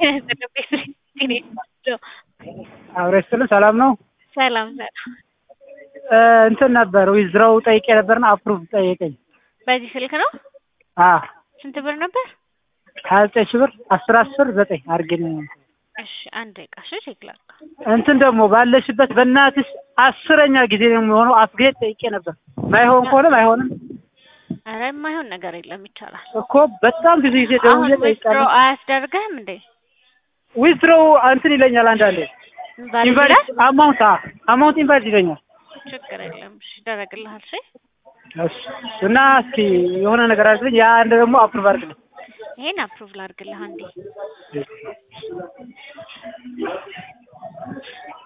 አብረሽ ስል ሰላም ነው። ሰላም ሰላም። እንትን ነበር ዊዝድሮው ጠይቄ ነበርና አፕሩቭ ጠየቀኝ። በዚህ ስልክ ነው? አ ስንት ብር ነበር? ሀያ ዘጠኝ ሺህ ብር አስር አስር ዘጠኝ አድርጌን እሺ አንድ ደቂቃ እሺ ቼክ ላድርግ። እንትን ደግሞ ባለሽበት በእናትሽ አስረኛ ጊዜ ነው የሚሆነው። አፕግሬድ ጠይቄ ነበር። ማይሆን ከሆነም አይሆንም ኧረ የማይሆን ነገር የለም ይቻላል። እኮ በጣም ብዙ ጊዜ አሁን ደውዬ ዊዝድሮ ጠይቃለሁ። አያስደርግህም እንዴ? ዊዝድሮው እንትን ይለኛል አንዳንዴ ባል ኢንቫሊድ ይላል? አማውንት አማውንት ኢንቫሊድ ይለኛል። ችግር የለም እሺ ይደረግልሃል። እሺ እሺ እና እስኪ የሆነ ነገር አድርግልኝ። ያ አንድ ደግሞ አፕሩቭ አድርግልኝ። ይሄን አፕሩቭ ላድርግልህ አንዴ።